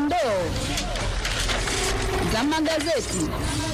dondoo za magazeti.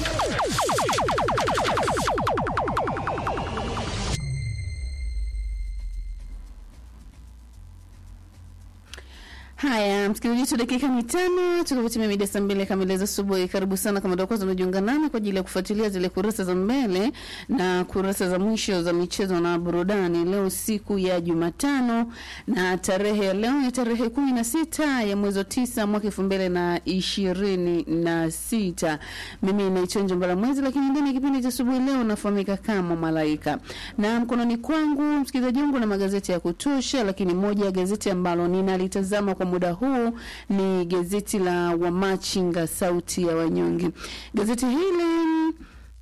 Haya, msikilizaji wetu, dakika ni tano tukapotimia mida saa mbili kamili za asubuhi. Karibu sana kama ndio kwanza unajiunga nami kwa ajili ya kufuatilia zile kurasa za mbele na kurasa za mwisho za michezo na burudani. Leo siku ya Jumatano na tarehe ya leo ni tarehe kumi na sita ya mwezi wa tisa mwaka elfu mbili na ishirini na sita. Mimi naitwa Njombala Mwezi, lakini ndani ya kipindi cha asubuhi leo nafahamika kama Malaika, na mkononi kwangu msikilizaji wangu na magazeti ya kutosha, lakini moja ya gazeti ambalo ninalitazama kwa muda huu ni gazeti la Wamachinga sauti ya wanyonge. Gazeti hili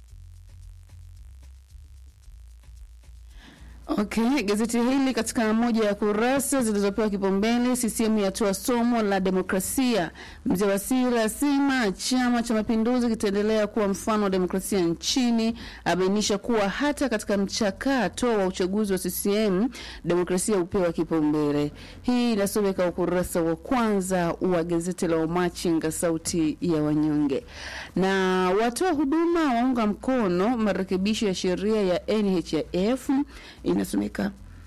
Okay, gazeti hili katika moja ya kurasa zilizopewa kipaumbele, CCM yatoa somo la demokrasia. Mzee Wasira asema Chama cha Mapinduzi kitaendelea kuwa mfano wa demokrasia nchini, abainisha kuwa hata katika mchakato wa uchaguzi wa CCM demokrasia hupewa kipaumbele. Hii inasomeka ukurasa wa kwanza wa gazeti la Wamachinga sauti ya wanyonge. Na watoa huduma waunga mkono marekebisho ya sheria ya NHIF inasomeka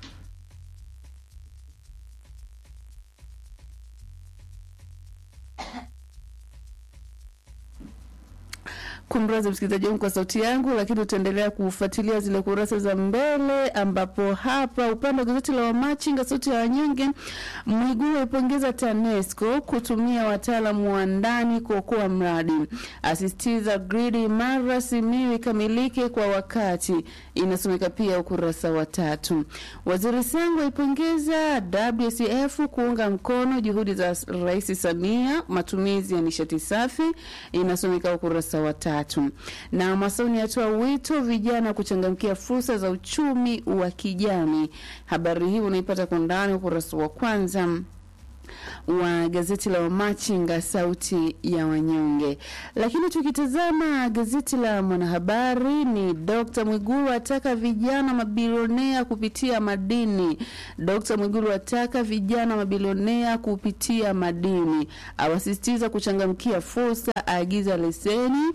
kumrazi msikilizaji wangu kwa sauti yangu, lakini utaendelea kufuatilia zile kurasa za mbele, ambapo hapa upande wa gazeti la Wamachinga sauti ya wanyonge, Mwigulu aipongeza TANESCO kutumia wataalamu wa ndani kuokoa mradi, asisitiza gridi imara Simiyu ikamilike kwa wakati, inasomeka pia ukurasa wa tatu. Waziri Sangu aipongeza WCF kuunga mkono juhudi za Rais Samia matumizi ya nishati safi, inasomeka ukurasa wa tatu tatu. Na Masauni atoa wito vijana kuchangamkia fursa za uchumi wa kijani. Habari hii unaipata kwa ndani ukurasa wa kwanza wa gazeti la Wamachinga sauti ya wanyonge. Lakini tukitazama gazeti la Mwanahabari ni Dr. Mwigulu ataka vijana mabilionea kupitia madini. Dr. Mwigulu ataka vijana mabilionea kupitia madini, awasisitiza kuchangamkia fursa, aagiza leseni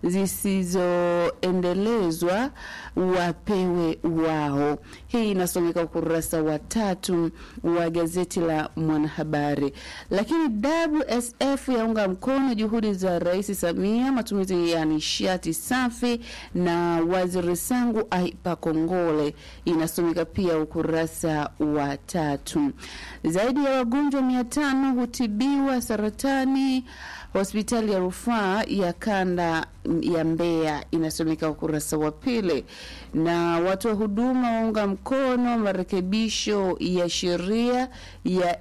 zisizoendelezwa wapewe wao. Hii inasomeka ukurasa wa tatu wa gazeti la Mwanahabari. Lakini WSF yaunga mkono juhudi za Rais Samia matumizi ya nishati safi, na waziri Sangu aipa kongole, inasomeka pia ukurasa wa tatu. Zaidi ya wagonjwa mia tano hutibiwa saratani hospitali ya rufaa ya kanda ya Mbeya inasomeka ukurasa wa pili. Na watu wa huduma waunga mkono marekebisho ya sheria ya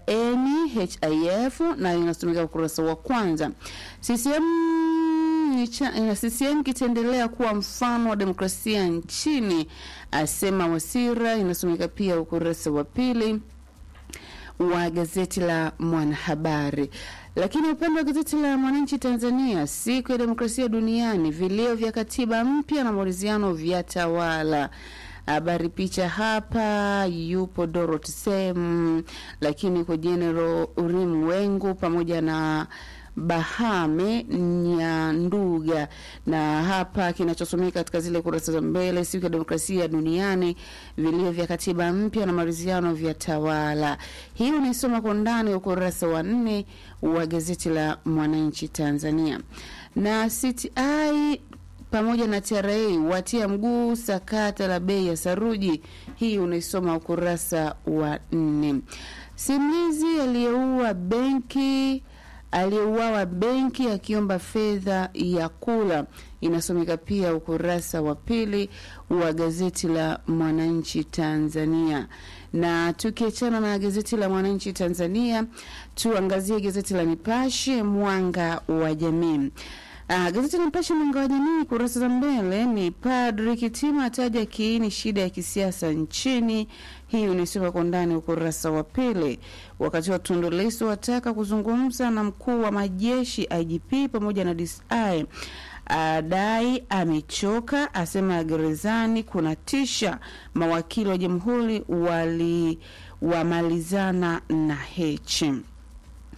NHIF na inasomeka ukurasa wa kwanza. CCM na CCM kitaendelea kuwa mfano wa demokrasia nchini, asema Wasira, inasomeka pia ukurasa wa pili wa gazeti la Mwanahabari. Lakini upande wa gazeti la Mwananchi Tanzania, siku ya demokrasia duniani, vilio vya katiba mpya na maridhiano vya tawala. Habari picha hapa, yupo Dorothy Sem, lakini kwa General Urim Wengu pamoja na Bahame Nyanduga. Na hapa kinachosomeka katika zile kurasa za mbele, siku ya demokrasia duniani, vilio vya katiba mpya na maridhiano vya tawala. Hii unaisoma kwa ndani ukurasa wa nne wa gazeti la Mwananchi Tanzania. Na CTI pamoja na TRA watia mguu sakata la bei ya saruji. Hii unaisoma ukurasa wa nne. Simulizi aliyeua benki aliyeuawa benki akiomba fedha ya kula inasomeka pia ukurasa wa pili wa gazeti la Mwananchi Tanzania. Na tukiachana na gazeti la Mwananchi Tanzania, tuangazie gazeti la Nipashe Mwanga wa Jamii. Ah, gazeti la Nipashe Mwanga wa Jamii kurasa za mbele ni Padri Kitima ataja kiini shida ya kisiasa nchini. Hii unisoma kwa ndani ukurasa wa pili. Wakati wa Tundu Lissu wataka kuzungumza na mkuu wa majeshi IGP pamoja na DCI adai amechoka, asema gerezani kuna tisha. Mawakili wa jamhuri wali wamalizana na Heche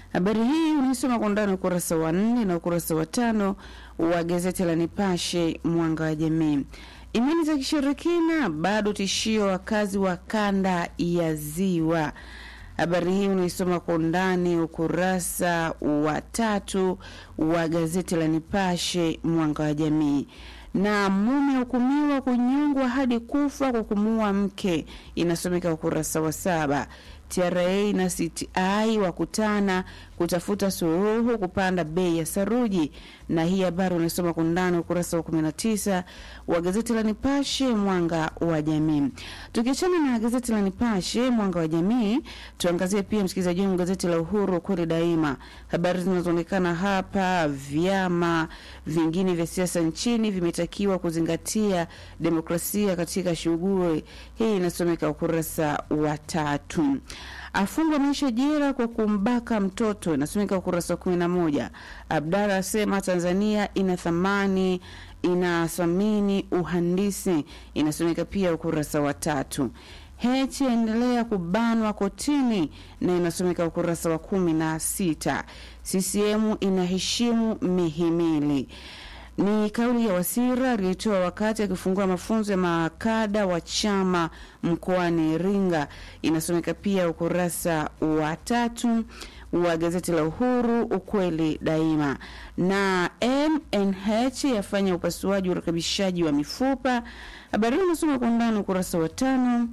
Habari hii unaisoma kwa undani ukurasa wa nne na ukurasa wa tano wa gazeti la Nipashe Mwanga wa Jamii. Imani za kishirikina bado tishio wakazi wa kanda ya Ziwa. Habari hii unaisoma kwa undani ukurasa wa tatu wa gazeti la Nipashe Mwanga wa Jamii. Na mume hukumiwa kunyongwa hadi kufa kwa kumuua mke, inasomeka ukurasa wa saba. TRA na CTI wakutana kutafuta suluhu kupanda bei ya saruji, na hii habari unasoma kwa undani ukurasa wa 19 wa gazeti la Nipashe mwanga wa jamii. Tukiachana na gazeti la Nipashe mwanga wa jamii, tuangazie pia msikilizaji wangu gazeti la Uhuru kweli daima. Habari zinazoonekana hapa, vyama vingine vya siasa nchini vimetakiwa kuzingatia demokrasia katika shughuli hii, inasomeka ukurasa wa tatu. Afungwa maisha jela kwa kumbaka mtoto, inasomeka ukurasa wa kumi na moja. Abdalla asema Tanzania ina thamani inathamini uhandisi, inasomeka pia ukurasa wa tatu. Heche endelea kubanwa kotini na inasomeka ukurasa wa kumi na sita. CCM inaheshimu mihimili ni kauli ya Wasira aliyotoa wakati akifungua mafunzo ya makada wa chama mkoani Iringa. Inasomeka pia ukurasa wa tatu wa gazeti la Uhuru, ukweli daima. Na MNH yafanya upasuaji urekebishaji wa mifupa. Habari hii inasoma kwa undani ukurasa wa tano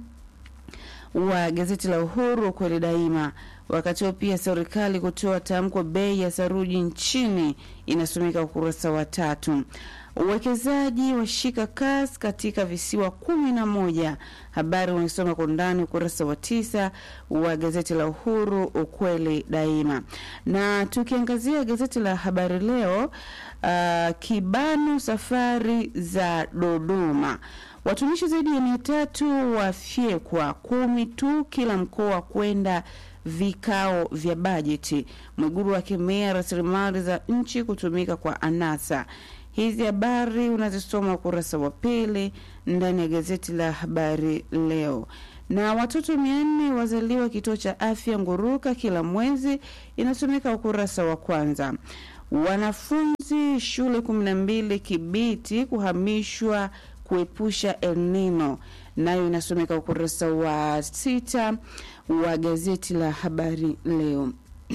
wa gazeti la Uhuru, ukweli daima. Wakati huo pia serikali kutoa tamko bei ya saruji nchini inasomeka ukurasa wa tatu. Uwekezaji washika kasi katika visiwa kumi na moja. Habari unaisoma kwa undani ukurasa wa tisa wa gazeti la Uhuru ukweli daima. Na tukiangazia gazeti la Habari Leo, uh, kibano safari za Dodoma watumishi zaidi ya mia tatu wafyekwa kumi tu kila mkoa kwenda vikao vya bajeti. Mwiguru akemea rasilimali za nchi kutumika kwa anasa. Hizi habari unazisoma ukurasa wa pili ndani ya gazeti la Habari Leo. Na watoto mia nne wazaliwa kituo cha afya Nguruka kila mwezi, inasomeka ukurasa wa kwanza. Wanafunzi shule kumi na mbili Kibiti kuhamishwa kuepusha El Nino, nayo inasomeka ukurasa wa sita wa gazeti la Habari Leo.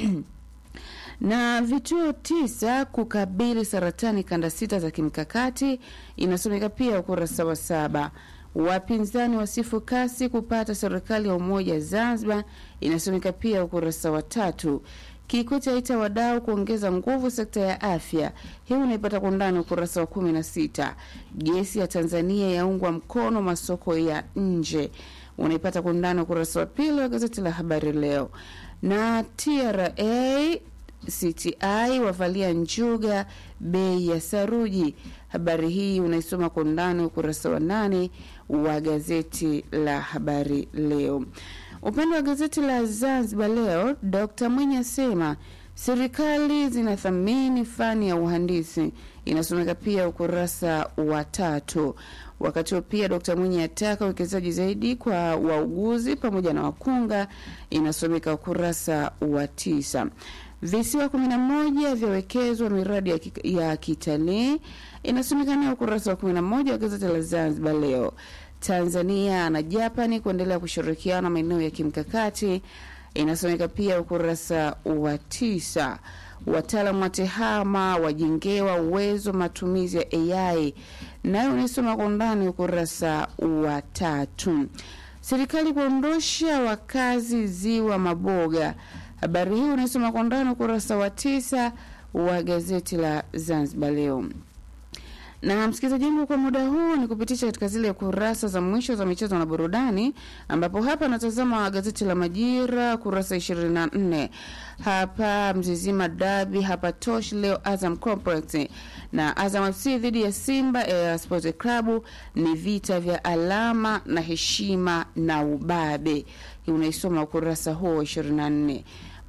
na vituo tisa kukabili saratani kanda sita za kimkakati inasomeka pia ukurasa wa saba. Wapinzani wasifu kasi kupata serikali ya umoja Zanzibar inasomeka pia ukurasa wa tatu. Kikwete aita wadau kuongeza nguvu sekta ya afya. Hii unaipata kwa undani ukurasa wa kumi na sita. Gesi ya Tanzania yaungwa mkono masoko ya nje, unaipata kwa undani ukurasa wa pili wa gazeti la Habari Leo. Na TRA CTI wavalia njuga bei ya saruji. Habari hii unaisoma kwa undani ukurasa wa nane wa gazeti la Habari Leo. Upande wa gazeti la Zanzibar Leo, Dr. Mwinyi asema serikali zinathamini fani ya uhandisi, inasomeka pia ukurasa wa tatu. Wakati huo pia Dr. Mwinyi ataka uwekezaji zaidi kwa wauguzi pamoja na wakunga, inasomeka ukurasa wa tisa. Visiwa kumi na moja vyawekezwa miradi ya, ya kitalii inasemekana ukurasa wa kumi na moja wa gazeti la Zanzibar Leo. Tanzania na Japani kuendelea kushirikiana maeneo ya kimkakati inasomeka pia ukurasa wa tisa. Wataalamu wa tehama wajengewa uwezo matumizi ya AI, nayo unaisoma kwa undani ukurasa wa tatu. Serikali kuondosha wakazi ziwa Maboga, habari hii unaisoma kwa undani ukurasa wa tisa wa gazeti la Zanzibar Leo na msikilizaji wangu, kwa muda huu ni kupitisha katika zile kurasa za mwisho za michezo na burudani, ambapo hapa natazama gazeti la Majira kurasa 24. Hapa Mzizima Dabi hapa Tosh leo Azam Complex na Azam FC dhidi ya Simba eh, Sports Club ni vita vya alama na heshima na ubabe. Unaisoma ukurasa huo 24.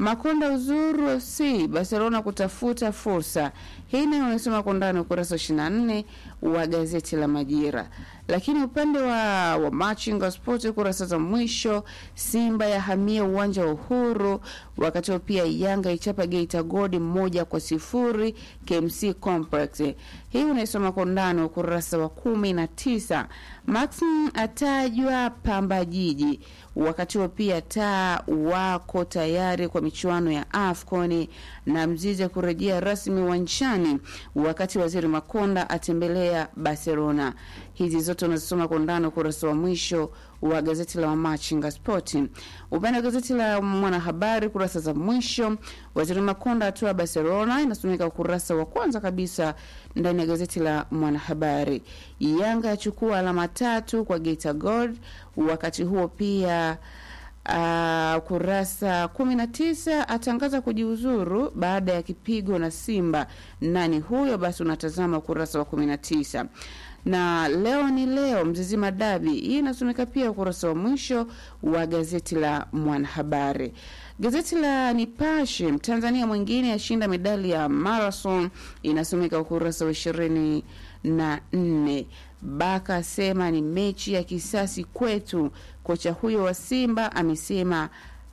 Makonda uzuru FC Barcelona kutafuta fursa. Hii nayo unasoma kwa ndani ukurasa wa 24 wa gazeti la Majira. Lakini upande wa, wa Machinga Sport kurasa za mwisho, Simba yahamia uwanja wa Uhuru, wakati huo pia Yanga ichapa Geita Gold moja kwa sifuri KMC Complex. Hii unaisoma kwa ndani ukurasa wa kumi na tisa. Maxim atajwa Pamba Jiji, wakati huo pia taa wako tayari kwa michuano ya AFCON na Mzize kurejea rasmi uwanjani, wakati waziri Makonda atembelea Barcelona. Hizi zote unazisoma kwa ndani ukurasa wa mwisho wa gazeti la Wamachinga Sport. Upande wa gazeti la Mwanahabari kurasa za mwisho, waziri Makonda atua Barcelona, inasomeka ukurasa wa kwanza kabisa ndani ya gazeti la Mwanahabari. Yanga yachukua alama tatu kwa Geita Gold, wakati huo pia Uh, kurasa kumi na tisa atangaza kujiuzuru baada ya kipigo na Simba. Nani huyo? Basi unatazama ukurasa wa kumi na tisa na leo ni leo Mzizima Dabi. Hii inasomeka pia ukurasa wa mwisho wa gazeti la Mwanahabari. Gazeti la Nipashe, Mtanzania mwingine ashinda medali ya marathon, inasomeka ukurasa wa ishirini na nne. Baka asema ni mechi ya kisasi kwetu. Kocha huyo wa Simba amesema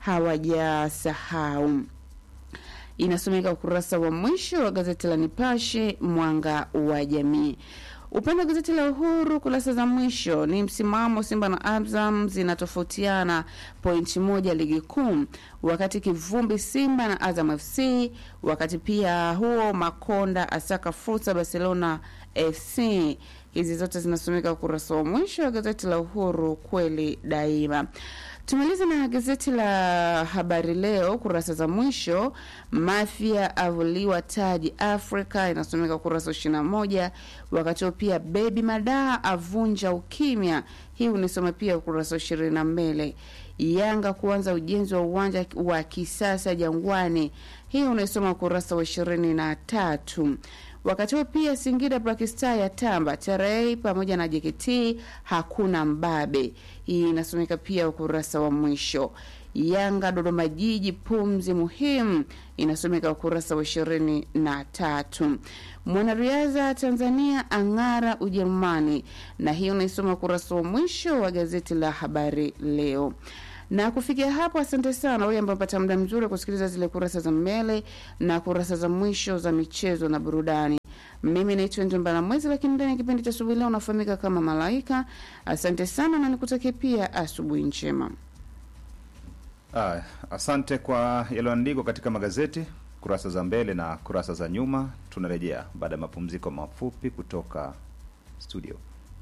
hawajasahau. Inasomeka ukurasa wa mwisho wa gazeti la Nipashe, mwanga wa jamii. Upande wa gazeti la Uhuru kurasa za mwisho ni msimamo, Simba na Azam zinatofautiana pointi moja ligi kuu, wakati kivumbi Simba na Azam FC. Wakati pia huo Makonda asaka fursa Barcelona FC. Hizi zote zinasomeka ukurasa wa mwisho wa gazeti la Uhuru, kweli daima. Tumalize na gazeti la Habari Leo kurasa za mwisho. Mafia avuliwa taji Afrika, inasomeka ukurasa wa ishirini na moja. Wakati huo pia Bebi Madaa avunja ukimya, hii unisoma pia ukurasa wa ishirini na mbele. Yanga kuanza ujenzi wa uwanja wa kisasa Jangwani, hii unaisoma ukurasa wa ishirini na tatu. Wakati huo pia Singida Black Star ya tamba TRA pamoja na JKT hakuna mbabe. Hii inasomeka pia ukurasa wa mwisho. Yanga Dodoma Jiji pumzi muhimu inasomeka ukurasa wa ishirini na tatu. Mwanariadha Tanzania ang'ara Ujerumani, na hiyo unaisoma ukurasa wa mwisho wa gazeti la Habari Leo na kufikia hapo, asante sana wewe ambaye umepata muda mzuri wa kusikiliza zile kurasa za mbele na kurasa za mwisho za michezo na burudani. Mimi naitwa Njomba la Mwezi, lakini ndani ya kipindi cha asubuhi leo unafahamika kama Malaika. Asante sana na nikutakie pia asubuhi njema. Ah, asante kwa yaliyoandikwa katika magazeti kurasa za mbele na kurasa za nyuma. Tunarejea baada ya mapumziko mafupi kutoka studio.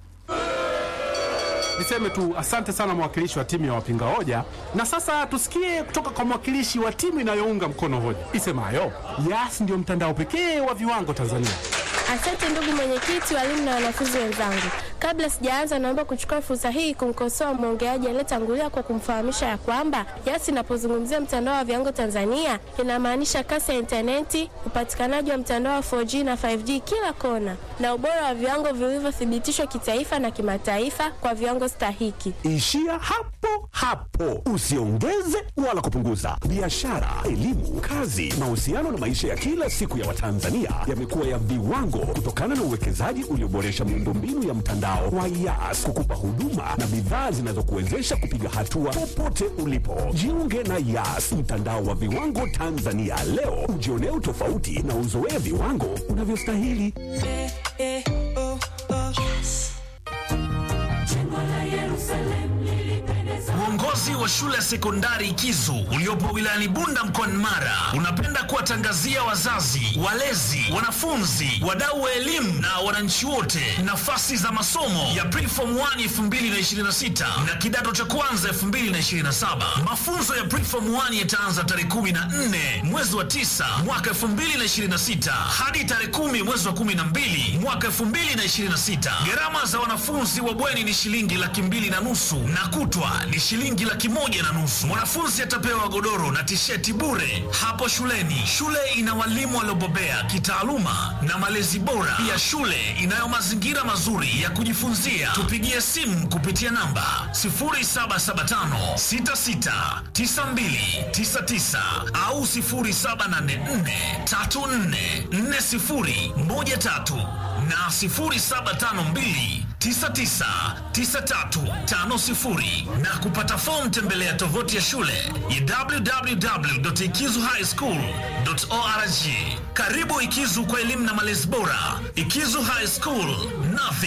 Niseme tu asante sana mwakilishi wa timu ya wapinga hoja, na sasa tusikie kutoka kwa mwakilishi wa timu inayounga mkono hoja isemayo Yas ndio mtandao pekee wa viwango Tanzania. Asante ndugu mwenyekiti, walimu na wanafunzi wenzangu. Kabla sijaanza, naomba kuchukua fursa hii kumkosoa mwongeaji aliyetangulia kwa kumfahamisha ya kwamba Yas inapozungumzia mtandao wa viwango Tanzania inamaanisha kasi ya intaneti, upatikanaji wa mtandao wa 4G na 5G kila kona, na ubora wa viwango vilivyothibitishwa kitaifa na kimataifa kwa viwango stahiki. Ishia hapo hapo, usiongeze wala kupunguza. Biashara, elimu, kazi, mahusiano na maisha ya kila siku ya Watanzania yamekuwa ya viwango kutokana na uwekezaji ulioboresha miundombinu ya mtandao wa Yas kukupa huduma na bidhaa zinazokuwezesha kupiga hatua popote ulipo. Jiunge na Yas, mtandao wa viwango Tanzania leo, ujionee utofauti na uzoee viwango unavyostahili. Uongozi wa shule ya sekondari Kizu uliopo wilayani Bunda mkoani Mara unapenda kuwatangazia wazazi, walezi, wanafunzi, wadau wa elimu na wananchi wote nafasi za masomo ya Preform 1 2026 na kidato cha kwanza 2027. Mafunzo ya Preform 1 yataanza tarehe 14 mwezi wa 9 mwaka 2026 hadi tarehe 10 mwezi wa 12 mwaka 2026. Gharama za wanafunzi wa bweni ni shilingi laki mbili na nusu na kutwa ni shilingi laki laki moja na nusu. Mwanafunzi atapewa godoro na tisheti bure hapo shuleni. Shule ina walimu waliobobea kitaaluma na malezi bora. Pia shule inayo mazingira mazuri ya kujifunzia. Tupigie simu kupitia namba 0775669299 au 0784344013 na 0752 999350 na kupata fomu tembelea tovuti ya shule ya www.ikizuhighschool.org. Karibu Ikizu kwa elimu na malezi bora. Ikizu High School, nothing